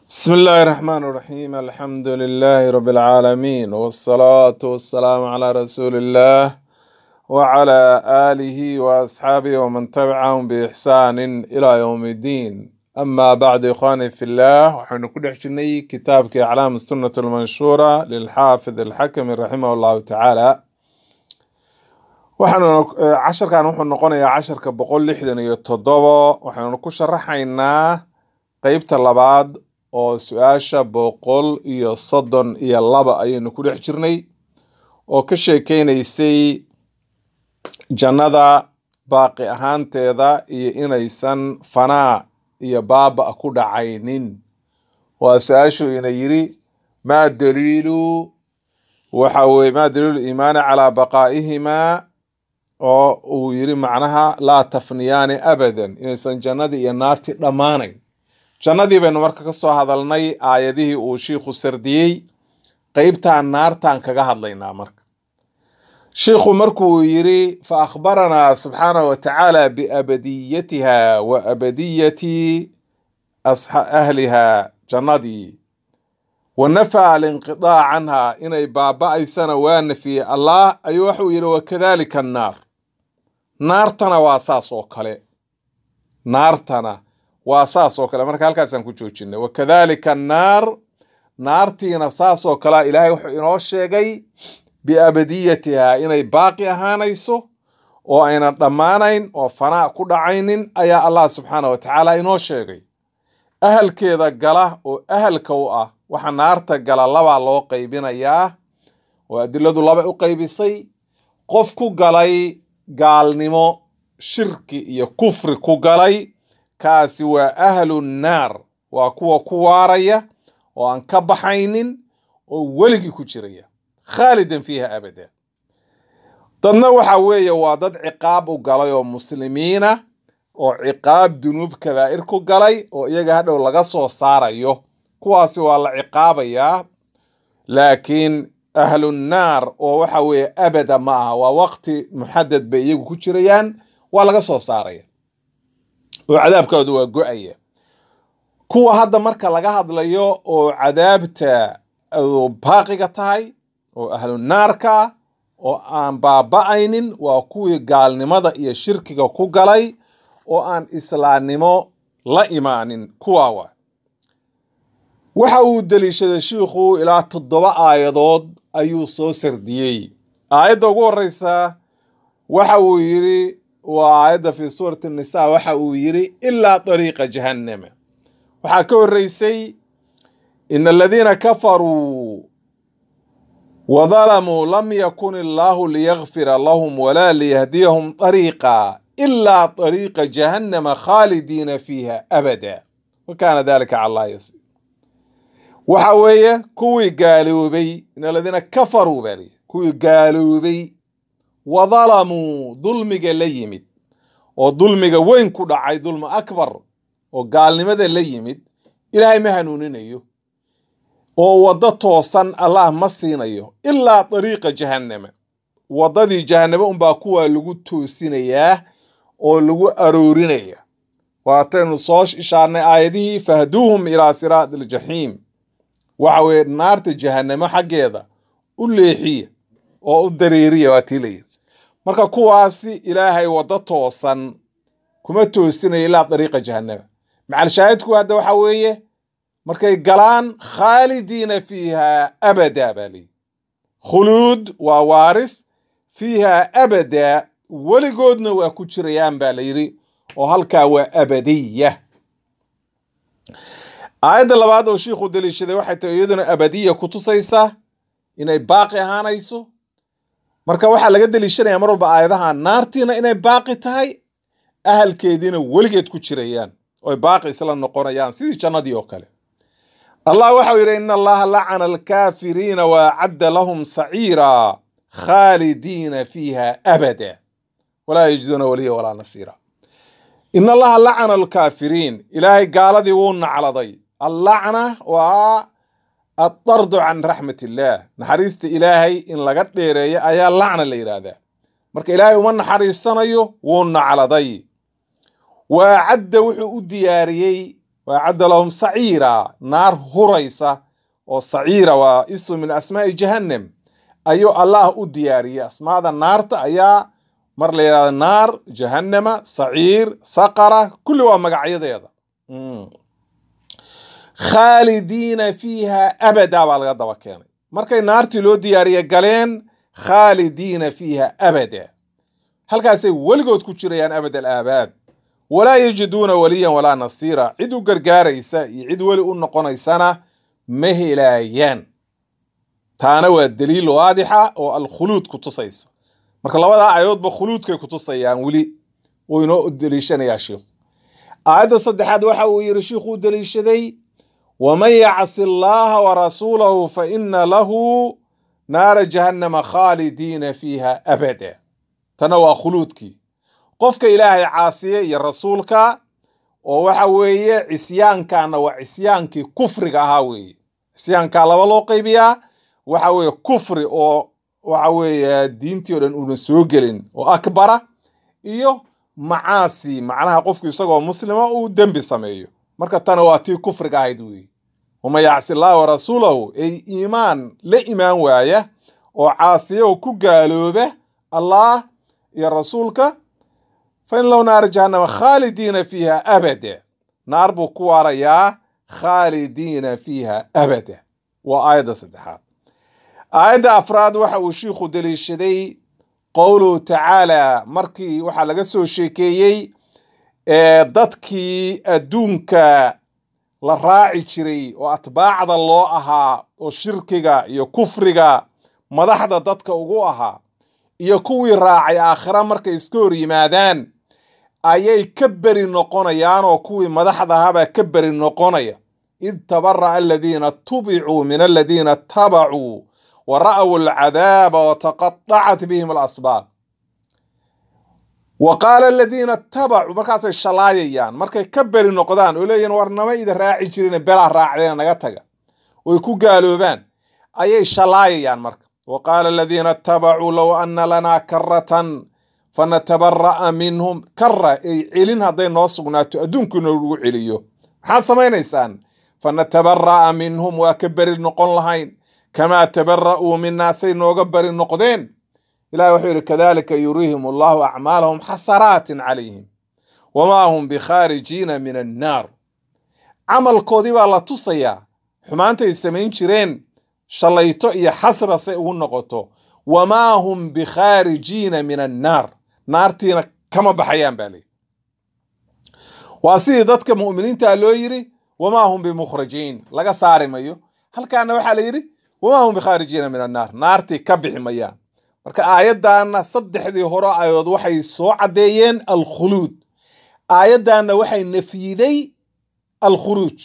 بسم الله الرحمن الرحيم الحمد لله رب العالمين والصلاة والسلام على رسول الله وعلى آله وأصحابه ومن تبعهم بإحسان إلى يوم الدين أما بعد إخواني في الله وحن كل حشني كتاب أعلام السنة المنشورة للحافظ الحكم رحمه الله تعالى waxaanu casharkan wuxuu noqonayaa casharka boqol lixdan iyo toddobo waxaanu ku sharaxaynaa qeybta labaad oo su-aasha boqol iyo soddon iyo laba ayaynu ku dhex jirnay oo ka sheekeynaysay jannada baaqi ahaanteeda iyo inaysan fanaa iyo baaba ku dhacaynin waa su-aashu ina yiri maa daliilu waxa weye maa daliilu iimaani calaa baqaa'ihimaa oo uu yiri macnaha laa tafniyaani abadan inaysan jannadii iyo naartii dhammaanayn jannadii baynu marka ka soo hadalnay aayadihii uu shiikhu sardiyey qeybtaan naartaan kaga hadlaynaa marka shiikhu markuu yiri fa akhbaranaa subxaanahu wa tacaala biabadiyatiha wa abadiyati ahliha jannadii wa nafaa alinqidaac canha inay baaba-aysana waa nafiyey allah ayuu waxuu yidhi wakadalika annaar naartana waa saas oo kale naartana waa saas oo kale marka halkaasaan ku joojinay wakadalika annaar naartiina saas oo kalea ilaahay wuxuu inoo sheegay biabadiyatiha inay baaqi ahaanayso oo aynan dhammaanayn oo fanaa ku dhacaynin ayaa allah subxaana wa tacaala inoo sheegay ahalkeeda gala oo ahalka u ah waxa naarta gala labaa loo qaybinayaa oo adiladu laba u qaybisay qof ku galay gaalnimo shirki iyo kufri ku galay kaasi waa ahlu naar waa kuwa ku waaraya oo aan ka baxaynin oo weligii ku jiraya khaalidan fiiha abada dadna waxa weeye waa dad ciqaab u galay oo muslimiina oo ciqaab dunuub kabaa'ir ku galay oo iyaga hadhow laga soo saarayo kuwaasi waa la ciqaabayaa laakiin ahlunnaar oo waxa weeye abada ma aha waa waqti muxadad bay iyagu ku jirayaan waa laga soo saaraya oo cadaabkooda waa go-aya kuwa hadda marka laga hadlayo oo cadaabta baaqiga tahay oo ahlunaarka ah oo aan baaba-aynin waa kuwii gaalnimada iyo shirkiga ku galay oo aan islaamnimo la imaanin kuwaa waa waxa uu deliishaday shiikhu ilaa toddoba aayadood ayuu soo sardiyey aayadda ugu horeysa waxa uu yiri waa aayadda fi suurati nisa waxa uu yiri ilaa dariiqa jahannama waxaa ka horeysay in aladiina kafaruu wadalamuu lam yakun illaahu liyakfira lahum walaa liyahdiyahum dariiqa ilaa dariiqa jahannama khaalidiina fiiha abada wa kaana dalika cala allah yasiir waxa weeye kuwii gaaloobay in aladiina kafaruu baa liyi kuwii gaaloobay wadalamuu dulmiga la yimid oo dulmiga weyn ku dhacay dulmi akbar oo gaalnimada la yimid ilaahay ma hanuuninayo oo waddo toosan allah ma siinayo ilaa dariiqa jahannama waddadii jahanname unbaa kuwaa lagu toosinayaa oo lagu aroorinaya waataynu soo ishaarnay aayadihii fahduuhum ilaa siraati aljaxiim waxa weeye naarta jahannamo xaggeeda u leexiya oo u dareeriya waa tii layidhi marka kuwaasi ilaahay waddo toosan kuma toosinaya ilaa dariiqa jahannama macalshaahidku hadda waxa weeye markay galaan khaalidiina fiiha abada baa leeyihi khuluud waa waaris fiiha abada weligoodna waa ku jirayaan baa la yidhi oo halkaa waa abadiya aayadda labaad oo shiikhu daliishaday waxay tahay iyaduna abadiya ku tusaysaa inay baaqi ahaanayso marka waxaa laga daliishanaya mar walba aayadaha naartiina inay baaqi tahay ahalkeediina weligeed ku jirayaan oy baaqi isla noqonayaan sidii jannadii oo kale allah waxau yidhi in allaha lacana alkaafiriina waacadda lahum saciira khaalidiina fiiha abada walaa yajiduuna waliya walaa nasiira in allaha lacana alkaafiriin ilaahay gaaladii wuu nacladay allacna waa addardu can raxmat illaah naxariista ilaahay in laga dheereeyo ayaa lacna la yidhaahdaa marka ilaahay uma naxariisanayo wuu nacladay waa cadda wuxuu u diyaariyey wa acadda lahum saciira naar huraysa oo saciira waa isu min asmaa'i jahannam ayuu allah u diyaariyey asmaada naarta ayaa mar la yidhahda naar jahannama saciir saqara kulli waa magacyadeeda khaalidiina fiiha abada baa laga daba keenay markay naartii loo diyaariye galeen khaalidiina fiiha abada halkaasay weligood ku jirayaan abad alaabaad walaa yajiduuna waliyan walaa nasiira cid u gargaaraysa iyo cid weli u noqonaysana ma helaayaan taana waa daliil waadixa oo alkhuluud ku tusaysa marka labadaa aayadoodba khuluudkay ku tusayaan weli uu inoo deliishanayaa shiikhu aayadda saddexaad waxa uu yidhi shiikhu u deliishaday waman yacsi allaha warasuulahu fa ina lahu naara jahannama khaalidiina fiiha abada tana waa khuluudkii qofka ilaahay caasiye iyo rasuulka oo waxa weeye cisyaankaana waa cisyaankii kufriga ahaa weeye cisyaankaa laba loo qaybiyaa waxa weeye kufri oo waxa weeye diintii o dhan uunan soo gelin oo akbara iyo macaasi macnaha qofku isagoo muslima uu dembi sameeyo marka tana waa tii kufriga ahayd weeye waman yacsi allaha warasuulahu ay iimaan la imaan waaya oo caasiya oo ku gaalooba allah iyo rasuulka fa in lahu naara jahannama khaalidiina fiiha abada naar buu ku waarayaa khaalidiina fiiha abada waa aayadda saddexaad aayadda afraad waxa uu shiikhu deliishaday qowluhu tacaala markii waxaa laga soo sheekeeyey dadkii adduunka la raaci jiray oo atbaacda loo ahaa oo shirkiga iyo kufriga madaxda dadka ugu ahaa iyo kuwii raacay aakhira markay iska hor yimaadaan ayay ka beri noqonayaan oo kuwii madaxda ahaabaa ka beri noqonaya id tabara'a aladiina tubicuu min aladiina tabacuu wa ra'w alcadaaba wataqadacat bihim alasbaab wa qaala aladiina tabacuu markaasay shalaayayaan markay ka beri noqdaan oo leeyihin war nama ida raaci jirine belaa raacdeena naga taga oy ku gaaloobaan ayay shalaayayaan marka wa qaala aladiina itabacuu low ana lanaa karatan fanatabara'a minhum kara ay celin hadday noo sugnaato adduunku inoogu celiyo maxaa samaynaysaan fanatabara'a minhum waa ka beri noqon lahayn kamaa tabara'uu minaa say nooga beri noqdeen ilahi wuxuu yidhi kadalika yuriihim allahu acmaalahum xasaraatin calayhim wamaa hum bikhaarijiina min annaar camalkoodii baa la tusayaa xumaantay samayn jireen shalayto iyo xasra say ugu noqoto wamaa hum bikhaarijiina min annaar naartiina kama baxayaan baa leyi waa sidii dadka mu'miniinta loo yidhi wamaa hum bimukhrajiin laga saari mayo halkaana waxaa la yidhi wamaa hum bikhaarijiina min annaar naartii ka bixi mayaan marka aayaddaana saddexdii hore aayadood waxay soo caddeeyeen alkhuluud aayaddaana waxay nafyiday alkhuruuj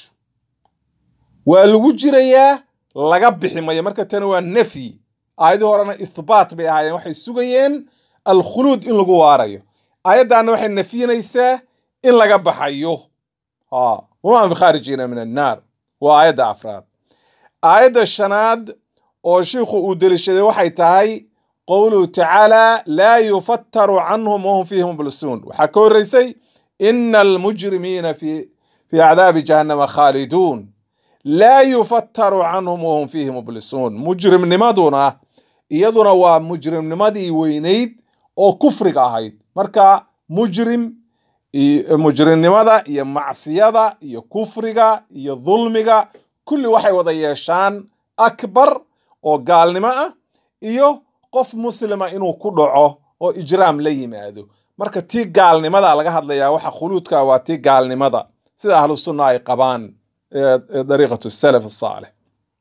waa lagu jirayaa laga bixi maya marka tani waa nafyi aayadii horena ithbaat bay ahaayeen waxay sugayeen alkhuluud in lagu waarayo aayaddaana waxay nafyinaysaa in laga baxayo wamaa bikhaarijiina min annaar waa aayadda afraad aayadda shanaad oo shiikhu uu deliishaday waxay tahay qowluhu tacaala laa yufattaru canhum wahum fiihi mublisuun waxaa ka horreysay ina almujrimiina fi fii cadaabi jahannama khaaliduun laa yufattaru canhum wahum fiihi mublisuun mujrimnimaduna iyaduna waa mujrimnimadii weynayd oo kufriga ahayd marka mujrim mujrimnimada iyo macsiyada iyo kufriga iyo dulmiga kulli waxay wada yeeshaan akbar oo gaalnimo ah iyo qof muslima inuu ku dhaco oo ijraam la yimaado marka tii gaalnimada laga hadlayaa waxa khuluudka waa tii gaalnimada sida ahlu sunna ay qabaan dariiqatu salaf asaalix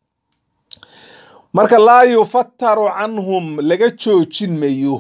marka laa yufattaru canhum laga joojin mayo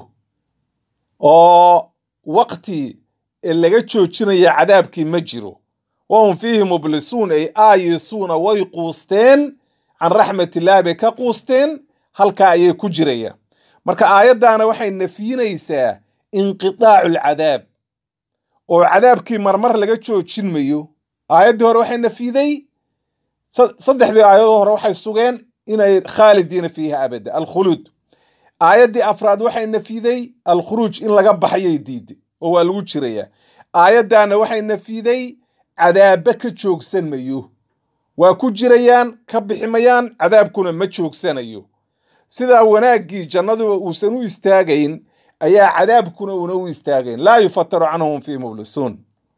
oo waqti laga joojinaya cadaabkii ma jiro wahum fiihi mublisuun ay aayisuuna way quusteen can raxmatillahi bay ka quusteen halkaa ayay ku jirayaan marka aayaddaana waxay nafyinaysaa inqitaacu alcadaab oo cadaabkii marmar laga joojin mayo aayaddii hore waxay nafyiday saddexdii aayadoo hore waxay sugeen inay khaalidiina fiiha abada alkhuluud aayaddii afraad waxay nafyiday alkhuruuj in laga baxayay diiday oo waa lagu jirayaa aayaddaana waxay nafyiday cadaabba ka joogsan mayo waa ku jirayaan ka bixi mayaan cadaabkuna ma joogsanayo sidaa wanaaggii jannaduba uusan u istaagayn ayaa cadaabkuna una u istaagayn laa yufataru canhum fii mublisuun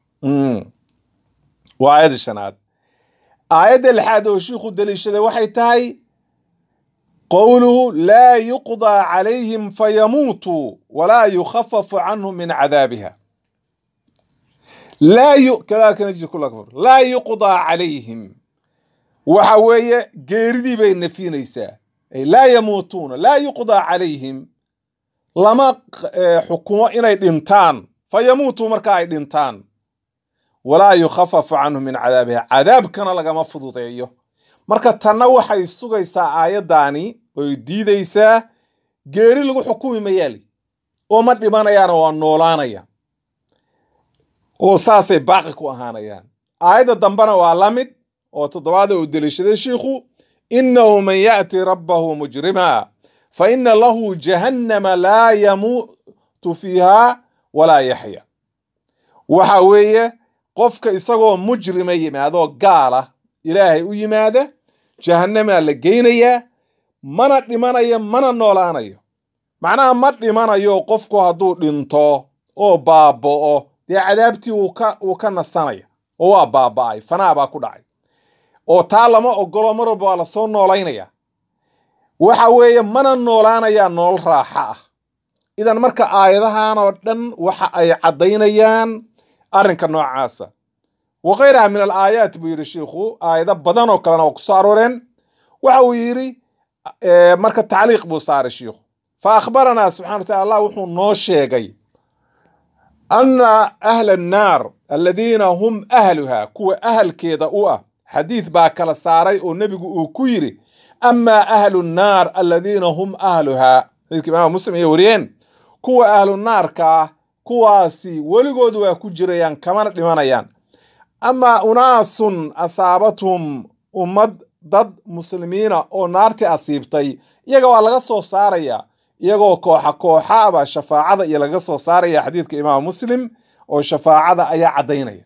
waa aayadda shanaad aayadda lixaad oo shiikhu daliishaday waxay tahay qowluhu laa yuqdaa calayhim fayamuutuu walaa yukhafafu canhum min cadaabiha laa yuqdaa calayhim waxa weeye geeridii bay nafinaysaa laa yamuutuuna laa yuqdaa calayhim lama xukumo inay dhintaan fa yamuutuu marka ay dhintaan walaa yukhafafu canhum min cadaabiha cadaabkana lagama fududeeyo marka tanna waxay sugaysaa aayaddaani oy diidaysaa geeri lagu xukumi mayaali oo ma dhimanayaana waa noolaanaya oo saasay baaqi ku ahaanayaan aayadda dambena waa la mid oo toddobaada uu deliishaday shiikhu innahu man ya'ti rabbahu mujrima fa ina lahu jahannama laa yamuutu fiiha walaa yaxya waxa weeye qofka isagoo mujrima yimaadoo gaala ilaahay u yimaada jahannamaa la geynayaa mana dhimanayo mana noolaanayo macnaha ma dhimanayo qofku hadduu dhinto oo baaba'o dee cadaabtii wuu ka nasanaya oo waa baaba'ay fanaa baa ku dhacay oo taa lama ogolo mar walba waa lasoo noolaynaya waxa weeye mana noolaanayaa nolol raaxa ah idan marka aayadahan oo dhan waxa ay caddaynayaan arrinka noocaasa wa khayraha min al aayaat buu yidhi shiikhu aayado badan oo kalena oo kusoo arooreen waxa uu yidhi marka tacliiq buu saaray shiikhu fa akhbaranaa subxana wa tacala allah wuxuu noo sheegay ana ahla annaar aladiina hum ahluha kuwa ahalkeeda u ah xadiid baa kala saaray oo nebigu uu ku yidhi amaa ahlu nnaar aladiina hum ahluhaa xadiidka imaam muslim ay wariyeen kuwa ahlu naarka ah kuwaasi weligood waa ku jirayaan kamana dhimanayaan amaa unaasun asaabathum ummad dad muslimiina oo naartii asiibtay iyaga waa laga soo saaraya iyagoo kooxa kooxaaba shafaacada iyo laga soo saaraya xadiidka imaam muslim oo shafaacada ayaa caddaynaya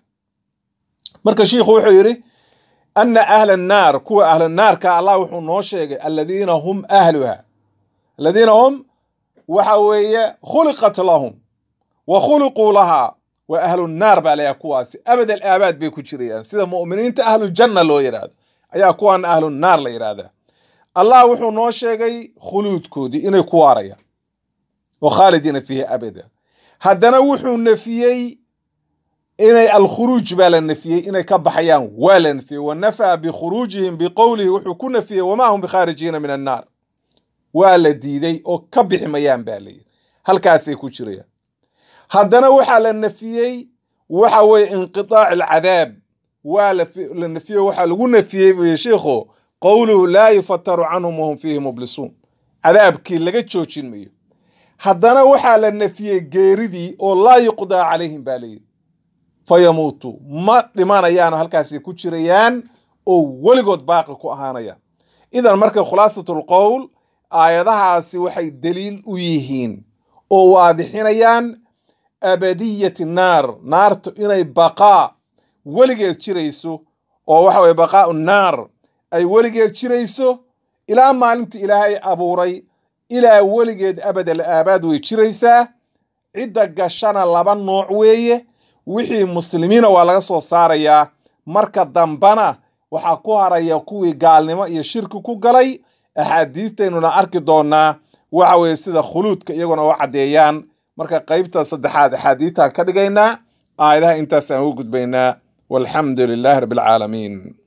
marka shiikhu wuxuu yidhi ana ahla annaar kuwa ahla naarka allah wuxuu noo sheegay aladiina hum ahluha aladiina hum waxa weeye khuliqat lahum wa khuliquu lahaa wa ahlu naar baa layaha kuwaasi abad al aabaad bay ku jirayaan sida mu'miniinta ahlujanna loo yidhaahdo ayaa kuwaana ahlu naar la yidhaahdaa allah wuxuu noo sheegay khuluudkoodii inay ku waarayaan wa khaalidiina fiihi abada haddana wuxuu nafiyey inay alkhuruuj baa la nafiyey inay ka baxayaan waa la nafiyey wa nafaa bikhuruujihim biqowlihi wuxuu ku nafiyey wamaa hum bikhaarijiina min annaar waa la diiday oo ka bixi mayaan baa layidhi halkaasay ku jirayaan haddana waxaa la nafiyey waxa weeye inqitaac alcadaab waa la nafiyey waxaa lagu nafiyey buyi sheikhu qowluhu laa yufataru canhum wahum fiihi mublisuun cadaabkii laga joojin mayo haddana waxaa la nafiyey geeridii oo laa yuqdaa calayhim baa layidhi fa yamuutuu ma dhimanayaano halkaasay ku jirayaan oo weligood baaqi ku ahaanayaan idan marka khulaasatlqowl aayadahaasi waxay daliil u yihiin oo waadixinayaan abadiyati naar naartu inay baqaa weligeed jirayso oo waxa weye baqaau naar ay weligeed jirayso ilaa maalinta ilaahay abuuray ilaa weligeed abadal aabaad way jiraysaa cidda gashana laba nooc weeye wixii muslimiina waa laga soo saarayaa marka dambana waxaa ku haraya kuwii gaalnimo iyo shirki ku galay axaadiistaynuna arki doonaa waxa weeye sida khuluudka iyaguna u caddeeyaan marka qaybta saddexaad axaadiistaan ka dhigaynaa aayadaha intaasaan ugu gudbaynaa walxamdu lilaahi rabbi alcaalamiin